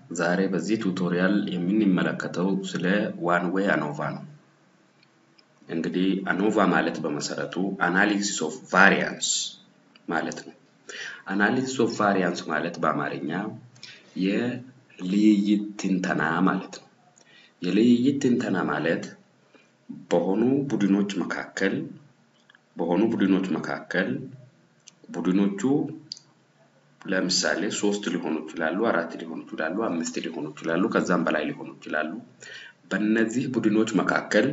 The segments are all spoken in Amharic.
ዛሬ በዚህ ቱቶሪያል የምንመለከተው ስለ ዋን ዌይ አኖቫ ነው። እንግዲህ አኖቫ ማለት በመሰረቱ አናሊሲስ ኦፍ ቫሪያንስ ማለት ነው። አናሊሲስ ኦፍ ቫሪያንስ ማለት በአማርኛ የልይይት ትንተና ማለት ነው። የልይይት ትንተና ማለት በሆኑ ቡድኖች መካከል በሆኑ ቡድኖች መካከል ቡድኖቹ ለምሳሌ ሶስት ሊሆኑ ይችላሉ፣ አራት ሊሆኑ ይችላሉ፣ አምስት ሊሆኑ ይችላሉ፣ ከዛም በላይ ሊሆኑ ይችላሉ። በእነዚህ ቡድኖች መካከል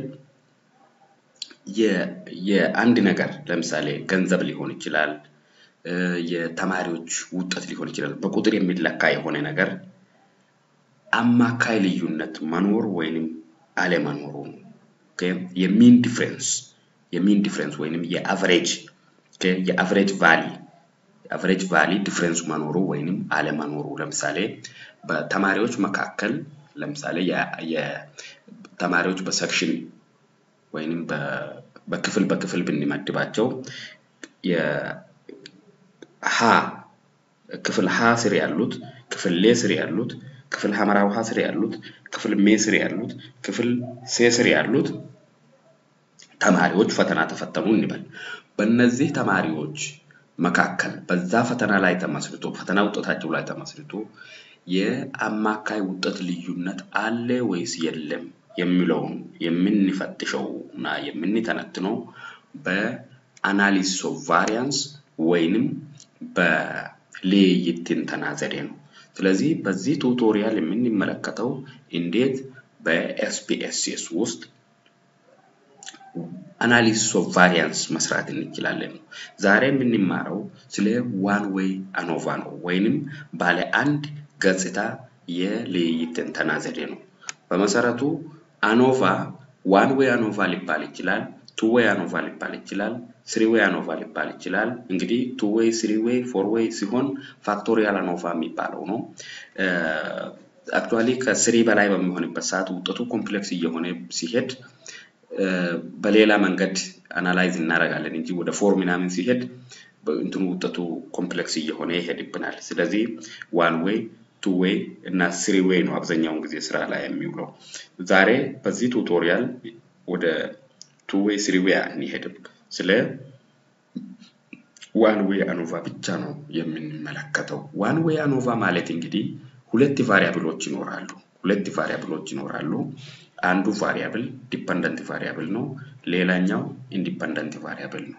የአንድ ነገር ለምሳሌ ገንዘብ ሊሆን ይችላል፣ የተማሪዎች ውጤት ሊሆን ይችላል። በቁጥር የሚለካ የሆነ ነገር አማካይ ልዩነት መኖር ወይንም አለመኖሩ ነው። የሚን ዲፍረንስ የሚን ዲፍረንስ ወይንም የአቨሬጅ የአቨሬጅ ቫሊ የአቨሬጅ ቫሊ ዲፍረንስ መኖሩ ወይንም አለመኖሩ ለምሳሌ በተማሪዎች መካከል ለምሳሌ የተማሪዎች በሰክሽን ወይንም በክፍል በክፍል ብንመድባቸው ሀ ክፍል ሀ ስር ያሉት ክፍል ሌ ስር ያሉት ክፍል ሐመራ ውሃ ስር ያሉት ክፍል ሜ ስር ያሉት ክፍል ሴ ስር ያሉት ተማሪዎች ፈተና ተፈተኑ እንበል። በእነዚህ ተማሪዎች መካከል በዛ ፈተና ላይ ተመስርቶ ፈተና ውጤታቸው ላይ ተመስርቶ የአማካይ ውጤት ልዩነት አለ ወይስ የለም የሚለውን የምንፈትሸው እና የምንተነትነው በአናሊሲስ ኦፍ ቫሪያንስ ወይንም በልይይት ትንተና ዘዴ ነው። ስለዚህ በዚህ ቱቶሪያል የምንመለከተው እንዴት በኤስፒኤስኤስ ውስጥ አናሊሲስ ኦፍ ቫሪያንስ መስራት እንችላለን ነው። ዛሬ የምንማረው ስለ ዋን ዌይ አኖቫ ነው፣ ወይንም ባለ አንድ ገጽታ የልይይት ትንተና ዘዴ ነው። በመሰረቱ አኖቫ ዋን ዌይ አኖቫ ሊባል ይችላል፣ ቱ ዌይ አኖቫ ሊባል ይችላል፣ ስሪ ዌይ አኖቫ ሊባል ይችላል። እንግዲህ ቱ ዌይ፣ ስሪ ዌይ፣ ፎር ዌይ ሲሆን ፋክቶሪያል አኖቫ የሚባለው ነው። አክቹዋሊ ከስሪ በላይ በሚሆንበት ሰዓት ውጤቱ ኮምፕሌክስ እየሆነ ሲሄድ በሌላ መንገድ አናላይዝ እናደርጋለን እንጂ ወደ ፎር ምናምን ሲሄድ እንትኑ ውጤቱ ኮምፕሌክስ እየሆነ ይሄድብናል። ስለዚህ ዋን ዌይ ቱ ዌይ እና ስሪ ዌይ ነው አብዛኛውን ጊዜ ስራ ላይ የሚውለው። ዛሬ በዚህ ቱቶሪያል ወደ ቱ ዌይ ስሪ ዌይ አንሄድም። ስለ ዋን ዌይ አኖቫ ብቻ ነው የምንመለከተው። ዋን ዌይ አኖቫ ማለት እንግዲህ ሁለት ቫሪያብሎች ይኖራሉ። ሁለት ቫሪያብሎች ይኖራሉ። አንዱ ቫሪያብል ዲፐንደንት ቫሪያብል ነው። ሌላኛው ኢንዲፐንደንት ቫሪያብል ነው።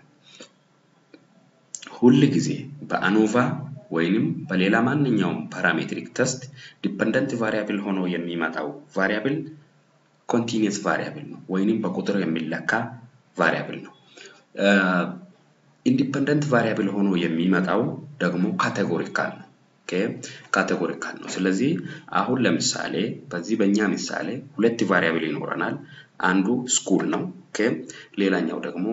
ሁል ጊዜ በአኖቫ ወይንም በሌላ ማንኛውም ፓራሜትሪክ ተስት ዲፐንደንት ቫሪያብል ሆኖ የሚመጣው ቫሪያብል ኮንቲኒየስ ቫሪያብል ነው ወይንም በቁጥር የሚለካ ቫሪያብል ነው። ኢንዲፐንደንት ቫሪያብል ሆኖ የሚመጣው ደግሞ ካቴጎሪካል ነው። ካቴጎሪካል ነው። ስለዚህ አሁን ለምሳሌ በዚህ በእኛ ምሳሌ ሁለት ቫሪያብል ይኖረናል። አንዱ ስኩል ነው። ሌላኛው ደግሞ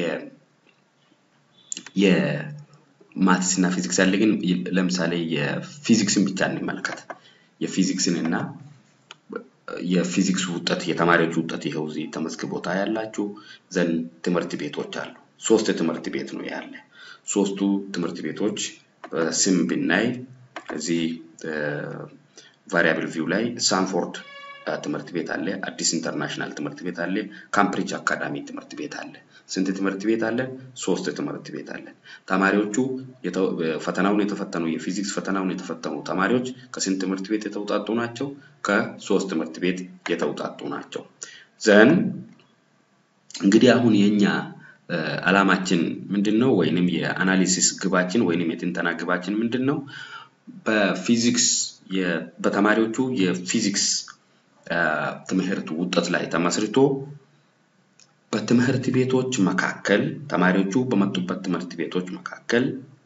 የማትስ እና ፊዚክስ አለ። ግን ለምሳሌ የፊዚክስን ብቻ እንመልከት። የፊዚክስን እና የፊዚክስ ውጤት የተማሪዎች ውጤት ይኸው እዚህ ተመዝግቦታ ያላችሁ ዘንድ ትምህርት ቤቶች አሉ። ሶስት ትምህርት ቤት ነው ያለ። ሶስቱ ትምህርት ቤቶች ስም ብናይ እዚህ ቫሪያብል ቪው ላይ ሳንፎርድ ትምህርት ቤት አለ፣ አዲስ ኢንተርናሽናል ትምህርት ቤት አለ፣ ካምብሪጅ አካዳሚ ትምህርት ቤት አለ። ስንት ትምህርት ቤት አለ? ሶስት ትምህርት ቤት አለ። ተማሪዎቹ ፈተናውን የተፈተኑ የፊዚክስ ፈተናውን የተፈተኑ ተማሪዎች ከስንት ትምህርት ቤት የተውጣጡ ናቸው? ከሶስት ትምህርት ቤት የተውጣጡ ናቸው። ዘን እንግዲህ አሁን የኛ አላማችን ምንድን ነው? ወይንም የአናሊሲስ ግባችን ወይንም የትንተና ግባችን ምንድን ነው? በፊዚክስ በተማሪዎቹ የፊዚክስ ትምህርት ውጤት ላይ ተመስርቶ በትምህርት ቤቶች መካከል ተማሪዎቹ በመጡበት ትምህርት ቤቶች መካከል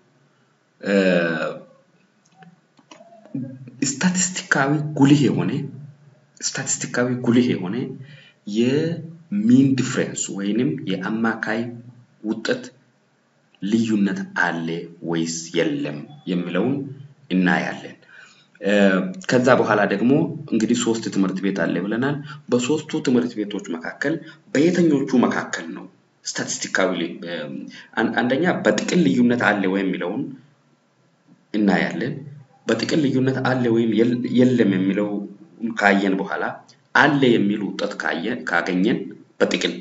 ስታቲስቲካዊ ጉልህ የሆነ ስታቲስቲካዊ ጉልህ የሆነ የሚን ዲፍረንስ ወይንም የአማካይ ውጤት ልዩነት አለ ወይስ የለም የሚለውን እናያለን። ከዛ በኋላ ደግሞ እንግዲህ ሶስት ትምህርት ቤት አለ ብለናል። በሶስቱ ትምህርት ቤቶች መካከል በየትኞቹ መካከል ነው ስታቲስቲካዊ አንደኛ በጥቅል ልዩነት አለ ወይ የሚለውን እናያለን። በጥቅል ልዩነት አለ ወይም የለም የሚለው ካየን በኋላ አለ የሚል ውጤት ካገኘን በጥቅል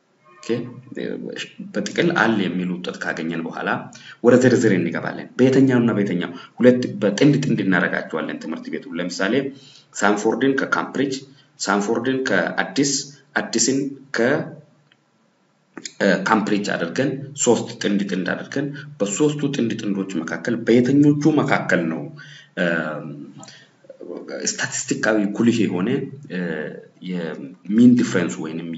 በጥቅል አለ የሚል ውጤት ካገኘን በኋላ ወደ ዝርዝር እንገባለን። በየትኛው እና በየትኛው ሁለት በጥንድ ጥንድ እናደርጋቸዋለን ትምህርት ቤቱ ለምሳሌ ሳንፎርድን ከካምብሪጅ፣ ሳንፎርድን ከአዲስ፣ አዲስን ከካምብሪጅ አድርገን ሶስት ጥንድ ጥንድ አድርገን በሶስቱ ጥንድ ጥንዶች መካከል በየትኞቹ መካከል ነው ስታቲስቲካዊ ጉልህ የሆነ የሚን ዲፍረንስ ወይንም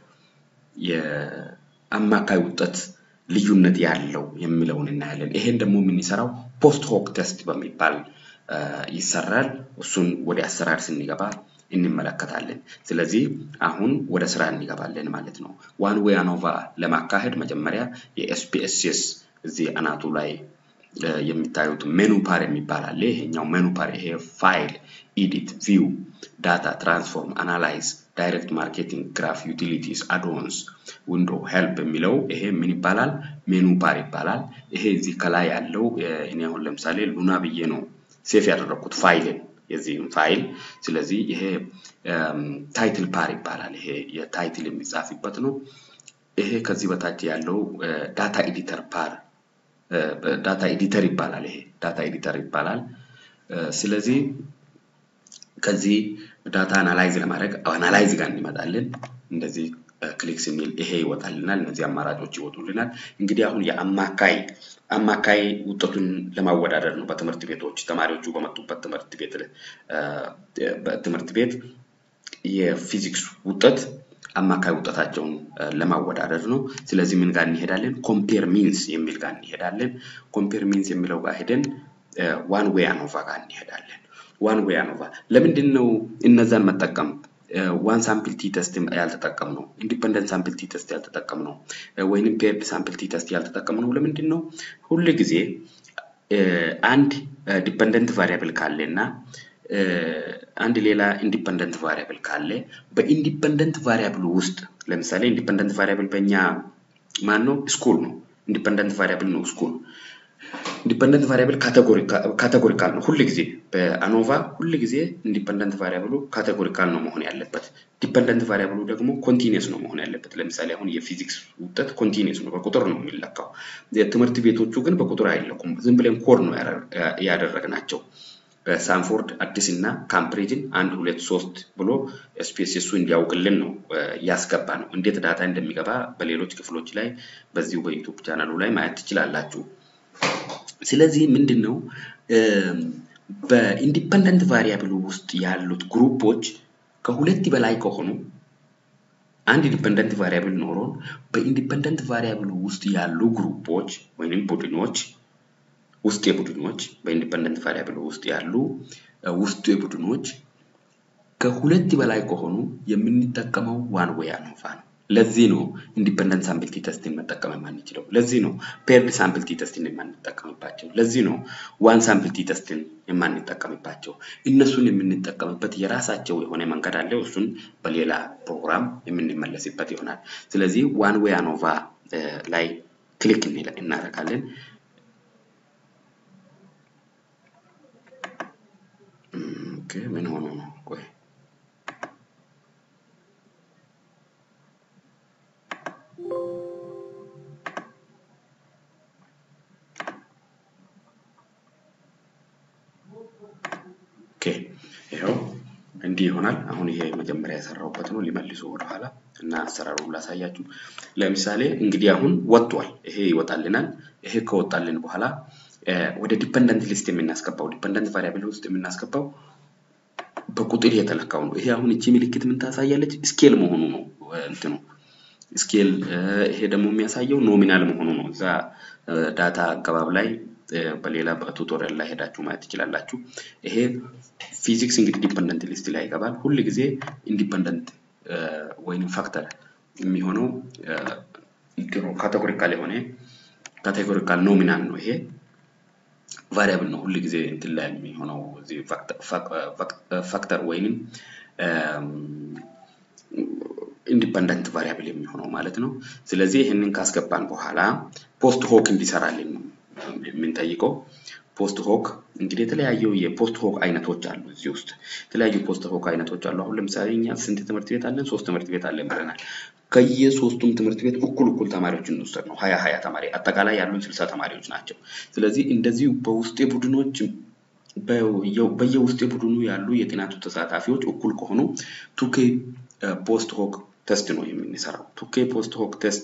የአማካይ ውጤት ልዩነት ያለው የሚለውን እናያለን። ይሄን ደግሞ የምንሰራው ፖስት ሆክ ቴስት በሚባል ይሰራል። እሱን ወደ አሰራር ስንገባ እንመለከታለን። ስለዚህ አሁን ወደ ስራ እንገባለን ማለት ነው። ዋን ዌይ አኖቫ ለማካሄድ መጀመሪያ የኤስፒኤስኤስ እዚህ አናቱ ላይ የሚታዩት ሜኑ ፓር የሚባል አለ። ይሄኛው ሜኑ ፓር ይሄ ፋይል፣ ኢዲት፣ ቪው፣ ዳታ፣ ትራንስፎርም፣ አናላይዝ፣ ዳይሬክት ማርኬቲንግ፣ ግራፍ፣ ዩቲሊቲስ፣ አድኦንስ፣ ዊንዶ፣ ሄልፕ የሚለው ይሄ ምን ይባላል? ሜኑ ፓር ይባላል። ይሄ እዚህ ከላይ ያለው እኔ አሁን ለምሳሌ ሉና ብዬ ነው ሴፍ ያደረኩት ፋይልን የዚህም ፋይል። ስለዚህ ይሄ ታይትል ፓር ይባላል። ይሄ የታይትል የሚጻፍበት ነው። ይሄ ከዚህ በታች ያለው ዳታ ኤዲተር ፓር ዳታ ኤዲተር ይባላል። ይሄ ዳታ ኤዲተር ይባላል። ስለዚህ ከዚህ ዳታ አናላይዝ ለማድረግ አናላይዝ ጋር እንመጣለን። እንደዚህ ክሊክ ስንል ይሄ ይወጣልናል። እነዚህ አማራጮች ይወጡልናል። እንግዲህ አሁን የአማካይ አማካይ ውጤቱን ለማወዳደር ነው። በትምህርት ቤቶች ተማሪዎቹ በመጡበት ትምህርት ቤት ትምህርት ቤት የፊዚክስ ውጤት አማካይ ውጤታቸውን ለማወዳደር ነው። ስለዚህ ምን ጋር እንሄዳለን? ኮምፔር ሚንስ የሚል ጋር እንሄዳለን። ኮምፔር ሚንስ የሚለው ጋር ሄደን ዋን ዌይ አኖቫ ጋር እንሄዳለን። ዋን ዌይ አኖቫ ለምንድን ነው እነዛን መጠቀም ዋን ሳምፕል ቲ ተስት ያልተጠቀም ነው? ኢንዲፐንደንት ሳምፕል ቲ ተስት ያልተጠቀም ነው? ወይንም ፔርድ ሳምፕል ቲ ተስት ያልተጠቀም ነው? ለምንድን ነው? ሁል ጊዜ አንድ ዲፐንደንት ቫሪያብል ካለ እና አንድ ሌላ ኢንዲፐንደንት ቫሪያብል ካለ በኢንዲፐንደንት ቫሪያብል ውስጥ ለምሳሌ ኢንዲፐንደንት ቫሪያብል በእኛ ማን ነው? ስኩል ነው። ኢንዲፐንደንት ቫሪያብል ነው ስኩል። ኢንዲፐንደንት ቫሪያብል ካቴጎሪካል ነው። ሁል ጊዜ በአኖቫ ሁል ጊዜ ኢንዲፐንደንት ቫሪያብሉ ካቴጎሪካል ነው መሆን ያለበት። ዲፐንደንት ቫሪያብሉ ደግሞ ኮንቲኒየስ ነው መሆን ያለበት። ለምሳሌ አሁን የፊዚክስ ውጤት ኮንቲኒየስ ነው፣ በቁጥር ነው የሚለካው። ትምህርት ቤቶቹ ግን በቁጥር አይለኩም። ዝም ብለን ኮድ ነው ያደረግናቸው። ሳንፎርድ አዲስ እና ካምብሪጅን አንድ ሁለት ሶስት ብሎ ኤስፒኤስኤሱ እንዲያውቅልን ነው ያስገባ ነው። እንዴት ዳታ እንደሚገባ በሌሎች ክፍሎች ላይ በዚሁ በዩቱብ ቻናሉ ላይ ማየት ትችላላችሁ። ስለዚህ ምንድን ነው በኢንዲፐንደንት ቫሪያብል ውስጥ ያሉት ግሩፖች ከሁለት በላይ ከሆኑ አንድ ኢንዲፐንደንት ቫሪያብል ኖሮን በኢንዲፐንደንት ቫሪያብል ውስጥ ያሉ ግሩፖች ወይም ቡድኖች ውስጥ የቡድኖች በኢንዲፐንደንት ቫሪያብል ውስጥ ያሉ ውስጡ የቡድኖች ከሁለት በላይ ከሆኑ የምንጠቀመው ዋን ዌይ አኖቫ ነው። ለዚህ ነው ኢንዲፐንደንት ሳምፕል ቲ ተስትን መጠቀም የማንችለው። ለዚህ ነው ፔርድ ሳምፕል ቲ ተስትን የማንጠቀምባቸው። ለዚህ ነው ዋን ሳምፕል ቲ ተስትን የማንጠቀምባቸው። እነሱን የምንጠቀምበት የራሳቸው የሆነ መንገድ አለ። እሱን በሌላ ፕሮግራም የምንመለስበት ይሆናል። ስለዚህ ዋን ዌይ አኖቫ ላይ ክሊክ እናደርጋለን። ምን ሆኖ ነው? ቆይ ኦኬ ይኸው እንዲህ ይሆናል። አሁን ይሄ መጀመሪያ የሰራሁበት ነው። ሊመልሱ ወደኋላ እና አሰራሩን ላሳያችሁ። ለምሳሌ እንግዲህ አሁን ወጥቷል። ይሄ ይወጣልናል። ይሄ ከወጣልን በኋላ ወደ ዲፐንደንት ሊስት የምናስገባው ዲፐንደንት ቫሪያብል ውስጥ የምናስገባው በቁጥር የተለካው ነው። ይሄ አሁን እቺ ምልክት ምን ታሳያለች? ስኬል መሆኑ ነው እንትኑ ስኬል። ይሄ ደግሞ የሚያሳየው ኖሚናል መሆኑ ነው። እዛ ዳታ አገባብ ላይ በሌላ በቱቶሪያል ላይ ሄዳችሁ ማየት ትችላላችሁ። ይሄ ፊዚክስ እንግዲህ ዲፐንደንት ሊስት ላይ ይገባል። ሁል ጊዜ ኢንዲፐንደንት ወይም ፋክተር የሚሆነው ካቴጎሪካል የሆነ ካቴጎሪካል ኖሚናል ነው። ይሄ ቫሪያብል ነው። ሁል ጊዜ እንትን ላይ የሚሆነው ፋክተር ወይንም ኢንዲፐንደንት ቫሪያብል የሚሆነው ማለት ነው። ስለዚህ ይህንን ካስገባን በኋላ ፖስት ሆክ እንዲሰራልን ነው የምንጠይቀው። ፖስት ሆክ እንግዲህ የተለያዩ የፖስት ሆክ አይነቶች አሉ። እዚህ ውስጥ የተለያዩ ፖስት ሆክ አይነቶች አሉ። አሁን ለምሳሌ እኛ ስንት ትምህርት ቤት አለን? ሶስት ትምህርት ቤት አለን ብለናል። ከየሶስቱም ትምህርት ቤት እኩል እኩል ተማሪዎችን እንውሰድ ነው። ሀያ ሀያ ተማሪ አጠቃላይ ያሉን ስልሳ ተማሪዎች ናቸው። ስለዚህ እንደዚሁ በውስጤ ቡድኖች በየውስጤ ቡድኑ ያሉ የጥናቱ ተሳታፊዎች እኩል ከሆኑ ቱኬ ፖስት ሆክ ቴስት ነው የምንሰራው። ቱኬ ፖስት ሆክ ቴስት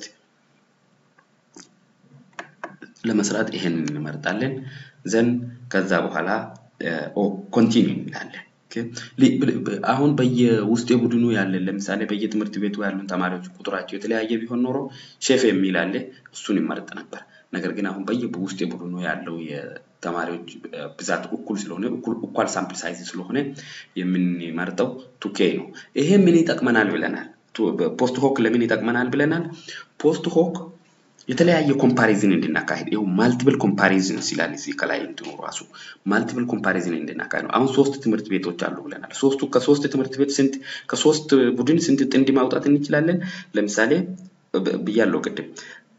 ለመስራት ይሄንን እንመርጣለን። ዘን ከዛ በኋላ ኮንቲኒው እንላለን። አሁን በየውስጥ ቡድኑ ያለን ለምሳሌ በየትምህርት ቤቱ ያሉን ተማሪዎች ቁጥራቸው የተለያየ ቢሆን ኖሮ ሼፍ የሚል አለ፣ እሱን ይመርጥ ነበር። ነገር ግን አሁን በየውስጥ ቡድኑ ያለው የተማሪዎች ብዛት እኩል ስለሆነ እኳል ሳምፕል ሳይዝ ስለሆነ የምንመርጠው ቱኬ ነው። ይሄ ምን ይጠቅመናል ብለናል? ፖስት ሆክ ለምን ይጠቅመናል ብለናል? ፖስት ሆክ የተለያየ ኮምፓሪዝን እንድናካሄድ ይኸው ማልቲፕል ኮምፓሪዝን ይላል እዚህ ከላይ እንትኑ ራሱ ማልቲፕል ኮምፓሪዝን እንድናካሄድ ነው። አሁን ሶስት ትምህርት ቤቶች አሉ ብለናል። ሶስቱ ከሶስት ትምህርት ቤት ስንት ከሶስት ቡድን ስንት ጥንድ ማውጣት እንችላለን? ለምሳሌ ብያለው ቅድም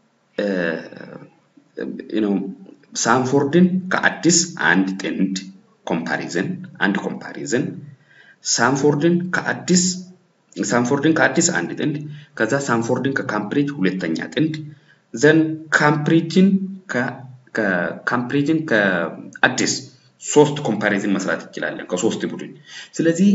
ነው ሳንፎርድን ከአዲስ አንድ ጥንድ ኮምፓሪዝን አንድ ኮምፓሪዝን ሳንፎርድን ከአዲስ ሳንፎርድን ከአዲስ አንድ ጥንድ ከዛ ሳንፎርድን ከካምብሪጅ ሁለተኛ ጥንድ ዘን ካምፕሪጅን ካምፕሪጅን ከአዲስ ሶስት ኮምፓሪዝን መስራት እንችላለን ከሶስት ቡድን። ስለዚህ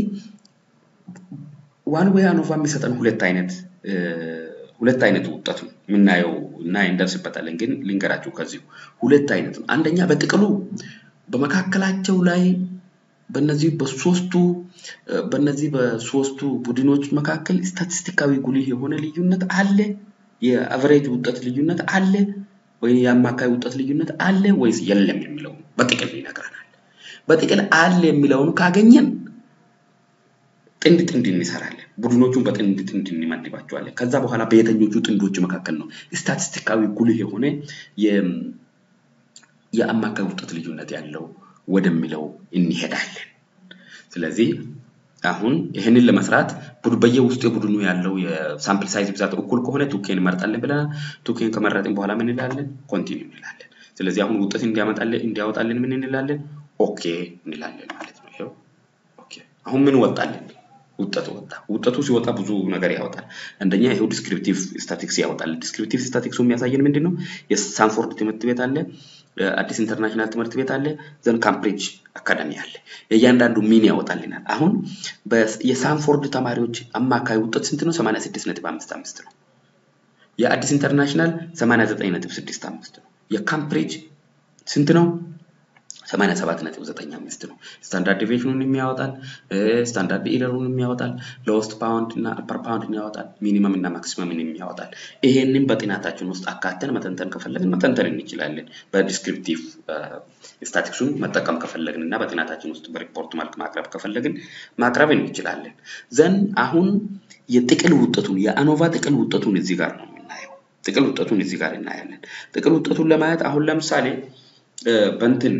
ዋን ዌይ አኖቫ የሚሰጠን ሁለት አይነት ሁለት አይነት ውጤት ነው የምናየው እና እንደርስበታለን። ግን ልንገራችሁ ከዚሁ ሁለት አይነት ነው። አንደኛ በጥቅሉ በመካከላቸው ላይ በነዚህ በሶስቱ በነዚህ በሶስቱ ቡድኖች መካከል ስታቲስቲካዊ ጉልህ የሆነ ልዩነት አለ የአቨሬጅ ውጤት ልዩነት አለ ወይ የአማካይ ውጤት ልዩነት አለ ወይስ የለም የሚለው በጥቅል ይነግረናል። በጥቅል አለ የሚለውን ካገኘን ጥንድ ጥንድ እንሰራለን። ቡድኖቹን በጥንድ ጥንድ እንመድባቸዋለን። ከዛ በኋላ በየትኞቹ ጥንዶች መካከል ነው ስታቲስቲካዊ ጉልህ የሆነ የአማካይ ውጤት ልዩነት ያለው ወደሚለው እንሄዳለን። ስለዚህ አሁን ይህንን ለመስራት በየውስጡ የቡድኑ ያለው የሳምፕል ሳይዝ ብዛት እኩል ከሆነ ቱኬን እንመርጣለን ብለናል። ቱኬን ከመረጥን በኋላ ምን እንላለን? ኮንቲኒው እንላለን። ስለዚህ አሁን ውጤት እንዲያመጣልን እንዲያወጣልን ምን እንላለን? ኦኬ እንላለን ማለት ነው። ይኸው ኦኬ። አሁን ምን ወጣልን? ውጤቱ ወጣ። ውጤቱ ሲወጣ ብዙ ነገር ያወጣል። አንደኛ ይሄው ዲስክሪፕቲቭ ስታቲክስ ያወጣል። ዲስክሪፕቲቭ ስታቲክሱ የሚያሳየን ምንድን ነው? የሳንፎርድ ትምህርት ቤት አለ፣ አዲስ ኢንተርናሽናል ትምህርት ቤት አለ፣ ዘን ካምብሪጅ አካዳሚ አለ። የእያንዳንዱ ሚን ያወጣልናል። አሁን የሳንፎርድ ተማሪዎች አማካይ ውጤት ስንት ነው? 86.55 ነው። የአዲስ ኢንተርናሽናል 89.65 ነው። የካምብሪጅ ስንት ነው? 87.95 ነው። ስታንዳርድ ዲቪዥኑን የሚያወጣል፣ ስታንዳርድ ኢረሩን የሚያወጣል፣ ሎስት ፓውንድ እና አፐር ፓውንድ ያወጣል፣ ሚኒመም እና ማክሲመምን የሚያወጣል። ይሄንን በጥናታችን ውስጥ አካተን መተንተን ከፈለግን መተንተን እንችላለን። በዲስክሪፕቲቭ ስታቲክሱን መጠቀም ከፈለግን እና በጥናታችን ውስጥ በሪፖርት መልክ ማቅረብ ከፈለግን ማቅረብ እንችላለን። ዘን አሁን የጥቅል ውጤቱን የአኖቫ ጥቅል ውጤቱን እዚህ ጋር ነው የምናየው። ጥቅል ውጤቱን እዚህ ጋር እናያለን። ጥቅል ውጤቱን ለማየት አሁን ለምሳሌ በእንትን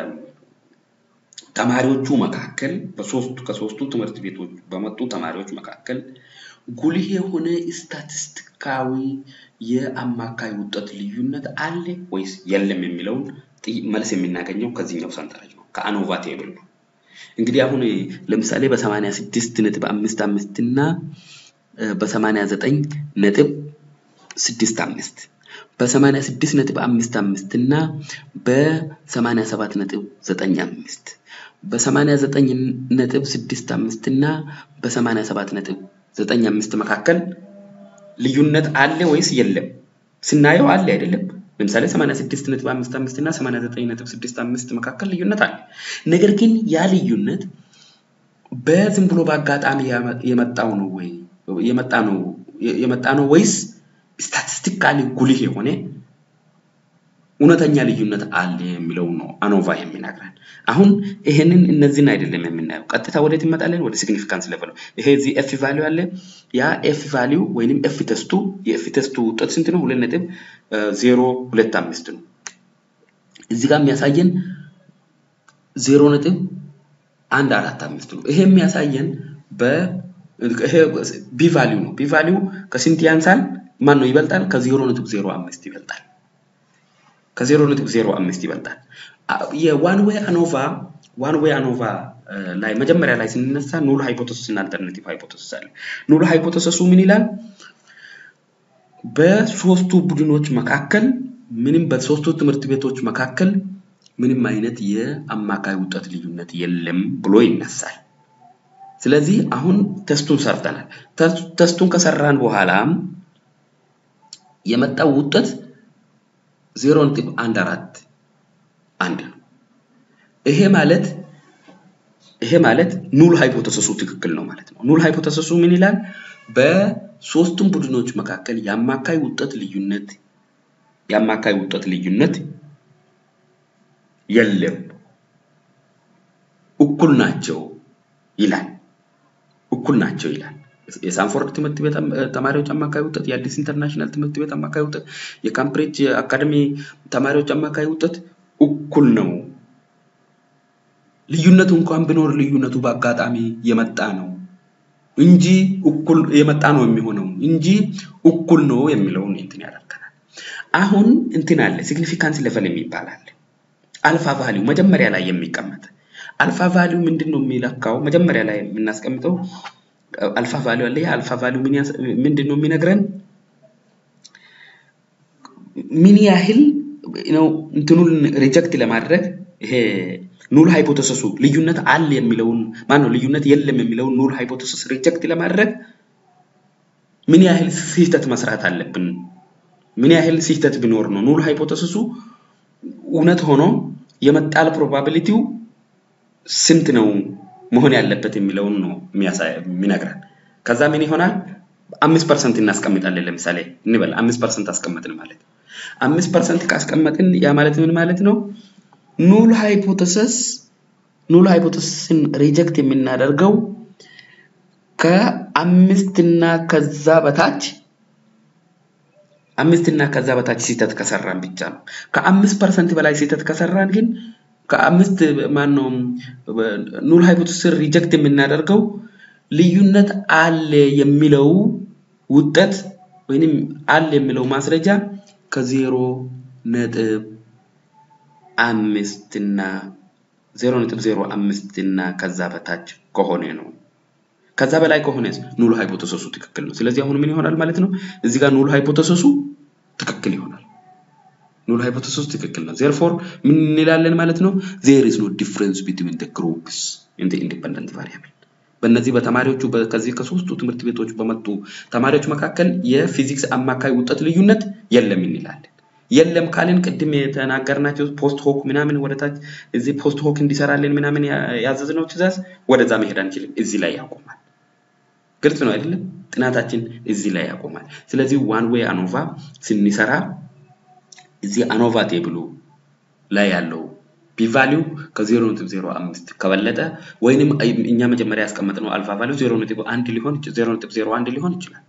በተማሪዎቹ መካከል በሶስቱ ከሶስቱ ትምህርት ቤቶች በመጡ ተማሪዎች መካከል ጉልህ የሆነ ስታቲስቲካዊ የአማካይ ውጤት ልዩነት አለ ወይስ የለም የሚለውን መልስ የምናገኘው ከዚህኛው ሰንጠረዥ ነው፣ ከአኖቫ ቴብል ነው። እንግዲህ አሁን ለምሳሌ በሰማንያ ስድስት ነጥብ አምስት አምስት እና በሰማንያ ዘጠኝ ነጥብ ስድስት አምስት በሰማንያ ስድስት ነጥብ አምስት አምስት እና በሰማንያ ሰባት ነጥብ ዘጠኝ አምስት በሰማንያ ዘጠኝ ነጥብ ስድስት አምስት እና በሰማንያ ሰባት ነጥብ ዘጠኝ አምስት መካከል ልዩነት አለ ወይስ የለም? ስናየው አለ አይደለም? ለምሳሌ 86 ነጥብ 55 እና 89 ነጥብ 65 መካከል ልዩነት አለ። ነገር ግን ያ ልዩነት በዝም ብሎ በአጋጣሚ የመጣው ነው ወይ የመጣ ነው የመጣ ነው ወይስ ስታቲስቲካሊ ጉልህ የሆነ እውነተኛ ልዩነት አለ የሚለው ነው አኖቫ የሚነግረን። አሁን ይሄንን እነዚህን አይደለም የምናየው፣ ቀጥታ ወዴት እንመጣለን? ወደ ሲግኒፊካንስ ሌቨል። ይሄ እዚህ ኤፍ ቫሊዩ አለ። ያ ኤፍ ቫሊዩ ወይንም ኤፍ ቴስቱ የኤፍ ቴስቱ ውጤት ስንት ነው? ሁለት ነጥብ ዜሮ ሁለት አምስት ነው። እዚህ ጋር የሚያሳየን ዜሮ ነጥብ አንድ አራት አምስት ነው። ይሄ የሚያሳየን በ ቢ ቫሊዩ ነው። ቢ ቫሊዩ ከስንት ያንሳል? ማን ነው ይበልጣል? ከዜሮ ነጥብ ዜሮ አምስት ይበልጣል። ከዜሮ ነጥብ ዜሮ አምስት ይበልጣል። የዋን ዌይ አኖቫ ዋን ዌይ አኖቫ ላይ መጀመሪያ ላይ ስንነሳ ኑል ሃይፖቴሲስ እና አልተርናቲቭ ሃይፖቴሲስ አለ። ኑል ሃይፖቴሲሱ ምን ይላል? በሶስቱ ቡድኖች መካከል ምንም በሶስቱ ትምህርት ቤቶች መካከል ምንም አይነት የአማካይ ውጤት ልዩነት የለም ብሎ ይነሳል። ስለዚህ አሁን ተስቱን ሰርተናል። ተስቱን ከሰራን በኋላ የመጣው ውጤት ዜሮ ነጥብ አንድ አራት አንድ ነው። ይሄ ማለት ይሄ ማለት ኑል ሃይፖቴሲሱ ትክክል ነው ማለት ነው። ኑል ሃይፖቴሲሱ ምን ይላል? በሶስቱም ቡድኖች መካከል የአማካይ ውጤት ልዩነት የአማካይ ውጤት ልዩነት የለም፣ እኩል ናቸው ይላል። እኩል ናቸው ይላል። የሳንፎርድ ትምህርት ቤት ተማሪዎች አማካይ ውጤት፣ የአዲስ ኢንተርናሽናል ትምህርት ቤት አማካይ ውጤት፣ የካምብሪጅ አካደሚ ተማሪዎች አማካይ ውጤት እኩል ነው። ልዩነቱ እንኳን ቢኖር ልዩነቱ በአጋጣሚ የመጣ ነው እንጂ እኩል የመጣ ነው የሚሆነው እንጂ እኩል ነው የሚለውን እንትን ያደርገናል። አሁን እንትን አለ ሲግኒፊካንስ ሌቨል የሚባል አለ። አልፋ ቫሊዩ መጀመሪያ ላይ የሚቀመጥ አልፋ ቫሊዩ ምንድን ነው የሚለካው? መጀመሪያ ላይ የምናስቀምጠው አልፋ ቫሊዩ አለ። አልፋ ቫሊዩ ምንድን ነው የሚነግረን? ምን ያህል ነው እንትኑን ሪጀክት ለማድረግ ይሄ ኑል ሃይፖቴሲሱ ልዩነት አለ የሚለውን ማን ነው ልዩነት የለም የሚለውን ኑል ሃይፖቴሲስ ሪጀክት ለማድረግ ምን ያህል ስህተት መስራት አለብን? ምን ያህል ስህተት ቢኖር ነው ኑል ሃይፖቴሲሱ እውነት ሆኖ የመጣል ፕሮባቢሊቲው ስንት ነው መሆን ያለበት የሚለውን ነው የሚነግረን። ከዛ ምን ይሆናል? አምስት ፐርሰንት እናስቀምጣለን። ለምሳሌ እንበል አምስት ፐርሰንት አስቀመጥን ማለት አምስት ፐርሰንት ካስቀመጥን ያ ማለት ምን ማለት ነው? ኑል ሃይፖቴሲስ ኑል ሃይፖቴሲስን ሪጀክት የምናደርገው ከአምስት እና ከዛ በታች አምስት እና ከዛ በታች ስህተት ከሰራን ብቻ ነው። ከአምስት ፐርሰንት በላይ ስህተት ከሰራን ግን ከአምስት ማነው ኑል ሃይፖቴሲስን ሪጀክት የምናደርገው ልዩነት አለ የሚለው ውጤት ወይንም አለ የሚለው ማስረጃ ከዜሮ ነጥብ አምስት እና ዜሮ ነጥብ ዜሮ አምስት እና ከዛ በታች ከሆነ ነው። ከዛ በላይ ከሆነ ኑል ሃይፖቴሲሱ ትክክል ነው። ስለዚህ አሁን ምን ይሆናል ማለት ነው? እዚህ ጋር ኑል ሃይፖቴሲሱ ትክክል ይሆናል። ኑል ሃይፖቴሲሱ ትክክል ነው። ዜርፎር ምን እንላለን ማለት ነው? ዜር ኢዝ ኖ ዲፍረንስ ቢትዊን ዘ ግሩፕስ ኢን ዘ ኢንዲፔንደንት ቫሪያብል በእነዚህ በተማሪዎቹ ከዚህ ከሶስቱ ትምህርት ቤቶች በመጡ ተማሪዎች መካከል የፊዚክስ አማካይ ውጤት ልዩነት የለም እንላለን። የለም ካልን ቅድም የተናገርናቸው ፖስት ሆክ ምናምን ወደታች እዚህ ፖስት ሆክ እንዲሰራልን ምናምን ያዘዝነው ትእዛዝ ወደዛ መሄድ አንችልም። እዚህ ላይ ያቆማል። ግልጽ ነው አይደለም? ጥናታችን እዚህ ላይ ያቆማል። ስለዚህ ዋን ዌይ አኖቫ ስንሰራ እዚህ አኖቫ ቴብሉ ላይ ያለው ፒቫሊው ከዜሮ ነጥብ ዜሮ አምስት ከበለጠ ወይንም እኛ መጀመሪያ ያስቀመጥነው አልፋ ቫሊው ዜሮ ነጥብ አንድ ሊሆን ዜሮ ነጥብ ዜሮ አንድ ሊሆን ይችላል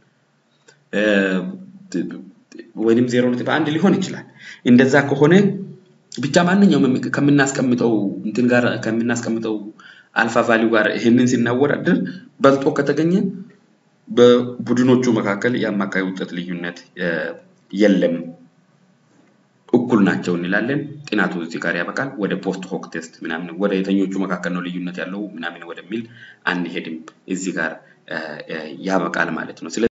ወይንም ዜሮ ነጥብ አንድ ሊሆን ይችላል። እንደዛ ከሆነ ብቻ ማንኛውም ከምናስቀምጠው እንትን ጋር ከምናስቀምጠው አልፋ ቫሊው ጋር ይህንን ስናወዳድር በልጦ ከተገኘ በቡድኖቹ መካከል የአማካይ ውጤት ልዩነት የለም እኩል ናቸው እንላለን። ጥናቱ እዚህ ጋር ያበቃል። ወደ ፖስት ሆክ ቴስት ምናምን ወደ የተኞቹ መካከል ነው ልዩነት ያለው ምናምን ወደሚል አንሄድም። እዚህ ጋር ያበቃል ማለት ነው።